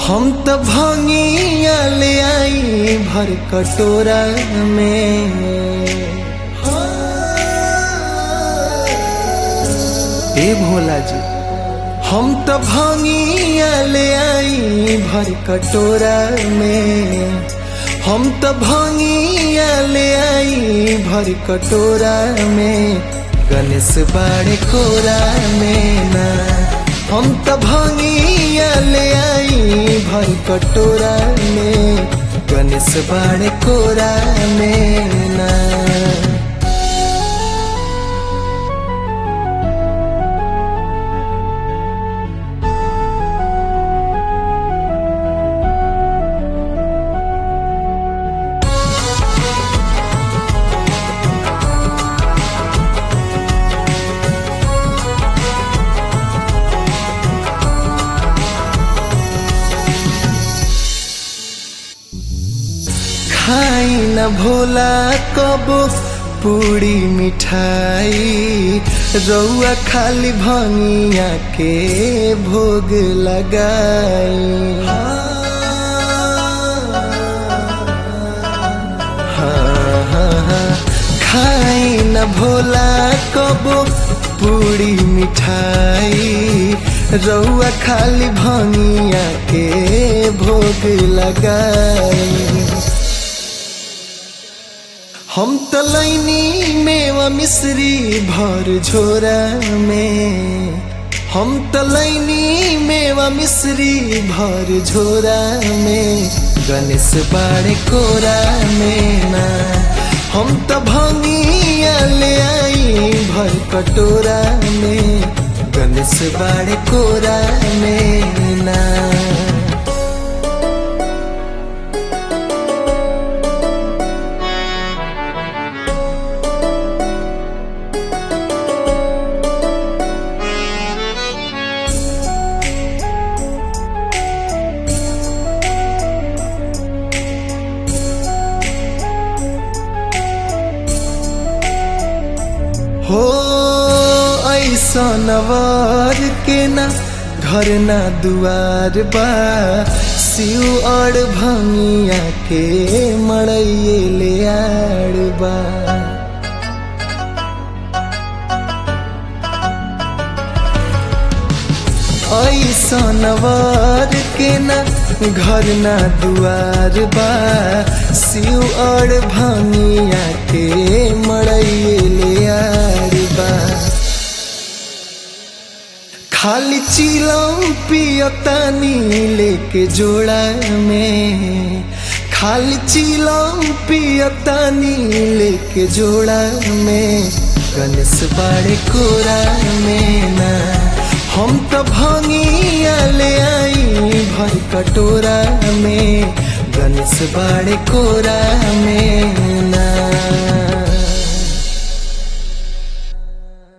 हम त भंगिया ले आई भर कटोरा में ए भोला जी हम त भंगिया ले आई भर कटोरा में हम त भंगिया ले आई भर कटोरा में गणेश बाड़े कोरा में ना हम त भंगिया ले आई भर कटोरा में गणेश बाड़े कोरा में ना खाई न भोला कबो पूरी मिठाई रौआ खाली भंगिया के भोग लगाई हाँ, हाँ, हाँ। खाई न भोला कबो पूरी मिठाई रौआ खाली भंगिया के भोग लगाई हम त लैनी मेवा मिश्री भर झोरा में हम त लैनी मेवा मिश्री भर झोरा में गणेश बाड़े कोरा में ना हम त भंगिया ले आई भर कटोरा में गणेश बाड़े कोरा में ना हो ऐसा नवार के ना घर ना दुआर बा सिउ और भंगिया के मड़ैये ले आड़ बा ऐसा नवार के ना घर ना दुआर बा सिउ और भंगिया के मड़ैये ले आड़ बा खाली चिलम पियतानी लेके जोड़ा में खाली चिलम पियतानी लेके जोड़ा में गणेश बाड़े कोरा में ना हम तो भंगिया ले आई भर कटोरा में गणेश बाड़े कोरा में ना